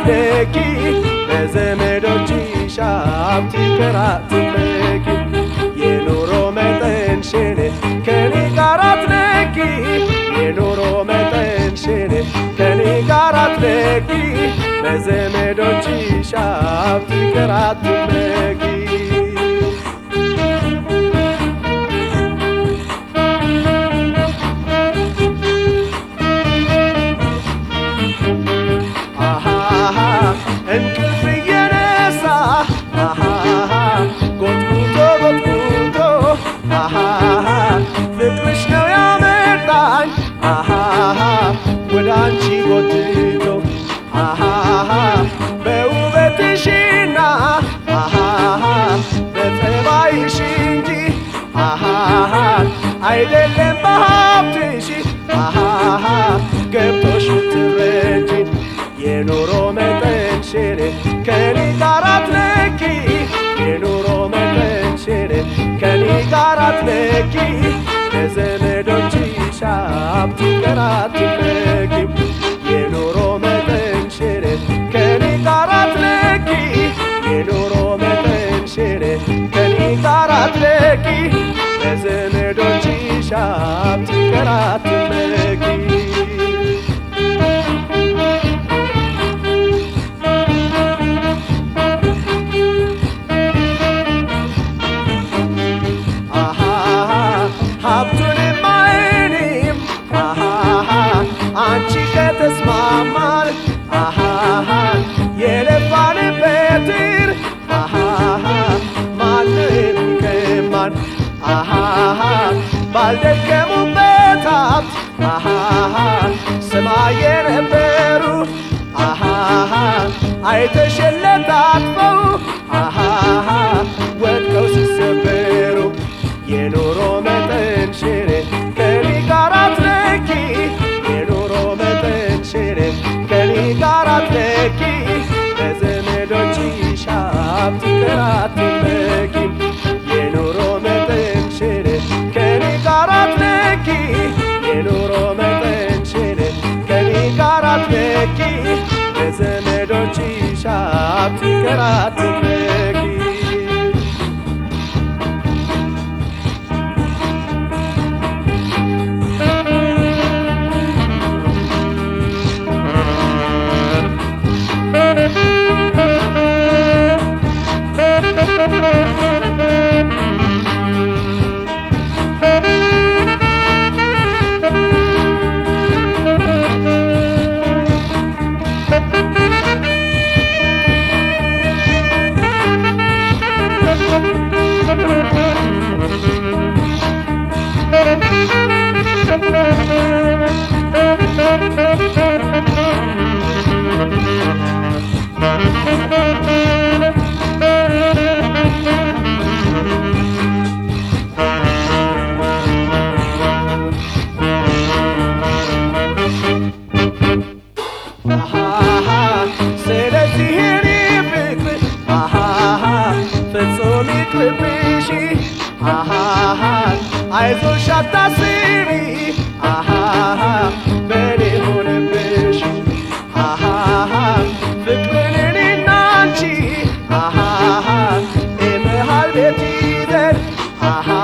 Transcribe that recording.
አትለኪ በዘመዶችሽ ሀብት ይቅር አትመኪ የኑሮ መጠንሽን ከኔ ጋር አትለኪ የኑሮ መጠንሽን ከኔ ጋር አትለኪ በዘመዶችሽ ሀብት ይቅር አትመኪ አሃሃ እንቅልፍ እየነሳ አሃሃ ጎትጉቶ ጎትጉቶ አሃሃ ፍቅርሽ ነው ያመጣኝ አሃሃ ወደ አንቺ ጎትቶ አሃሃ በውበትሽና አሃሃ በጠባይሽ እንጂ አሃሃ አይደለም በሀብትሽ አሃሃ ገብቶሽ ትረጂ የኑሮ መጠንሽን ከኔ ጋር አትለኪ የኑሮ መጠንሽን ከኔ ጋር አትለኪ ለዘመዶችሽ ሀብት ይቅር አትመኪ የኑሮ መጠንሽን ከኔ ጋር አትለኪ የኑሮ መጠንሽን ከኔ ጋር አትለኪ ለዘመዶችሽ ሀብት ይቅር አትመኪ አሃሃ ሀብቱንማ እኔም አሃሃ አንቺ ከተስማማን አሃሃ የለፋንበትን አሃሃ ማነው የሚቀማን አሃሃ ባልደከሙበት ሀብት አሃሃ ሰማይ የነበሩ አሃሃ አይተሸለታጥፈው አሃሃ ወድቀው ሲሰበሩ የኑሮ መጠንሽን ከኔ ጋር አትለኪ የኑሮ መጠንሽን ከኔ ጋር አትለኪ ለዘመዶችሽ ሀብት ይቅር አትመኪ የኑሮ መጠንሽን ከኔ ጋር አትለኪ የኑሮ መጠንሽን ከኔ ጋር አትለኪ ለዘመዶችሽ ሀብት ይቅር አትመኪ አሃሃ ስለዚህ እኔ ፍቅር አሃሃ ፍጹም ይቅርብሽ አሃሃ አይዞሽ አታስቢ አሃሃ በኔ ሆነብሽ አሃሃ ፍቅርን እኔና አንቺ አሃሃ የመሃል ቤት ይዘን አሃ